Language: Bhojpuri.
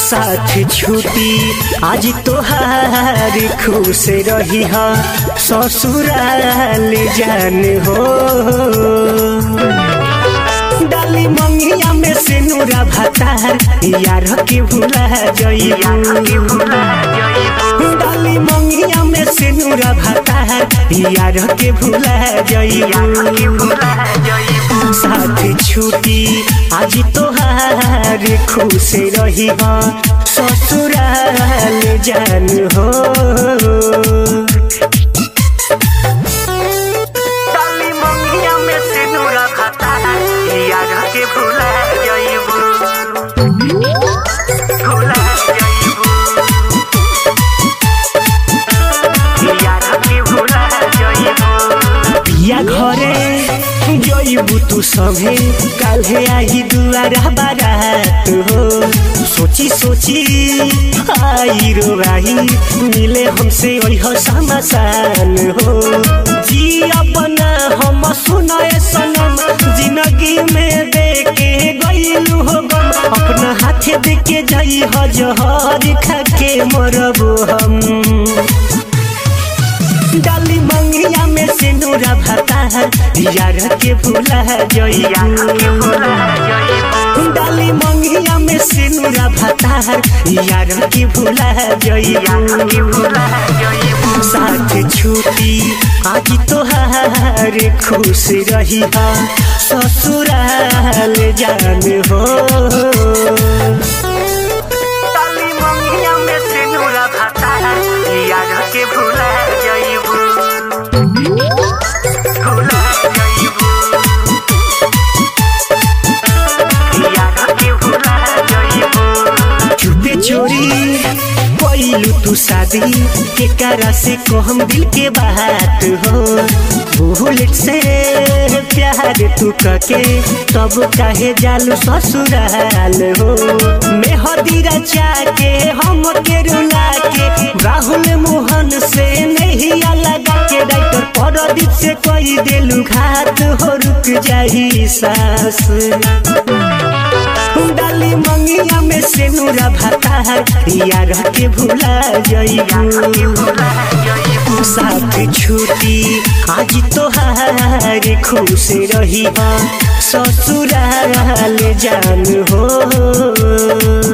साथ छुटी आज तोहार खुश रही हा ससुराल जान हो डाली मंगिया में से नूरा भातार यार के भुला जइबू डाली मंगिया में से नूरा भातार यार के भुला जइबू साथ छुटी आज तोहार खुश रही हा ससुराल जान हो डाली मंगिया में से नूरा भातार यार के भुला जइबू भुला जइबू यार के भुला जइबू पिया घरे जइबू तू सभे काल्हे आई दुआरा बारात हो सोची सोची आई रो आई मिले हमसे ओह समासान हो जी अपना हम सुनाए सनम जिंदगी में देके गईलू हो गम अपना हाथे देके जाई ह जहर खा के मरबो हम डाली मंगिया में से नूरा भाता यार के भूला जइया डाली मंगिया में से नूरा भाता यार के भूला जइया साथ छुटी आज तोहार खुश रही हा ससुराल जान हो डाली मंगिया में से नूरा भाता यार के भूला जइबू भूला जइबू यार के भूला जइबू चुपे चोरी पहिलू तू शादी के करा से कहम दिल के बात हो बुलेट से प्यार तू कके तब काहे जालू ससुराल हो मैं हदीरा चाके हम के रुला के राहुल मोहन से नहीं लगा के डाक्टर परदीप से कोई दिलू घात हो रुक जाही सास डाली मंगिया में से नूरा भाता यार के भूला जइबू साथ छुटी आज तोहार खुश रही हा ससुराल जान हो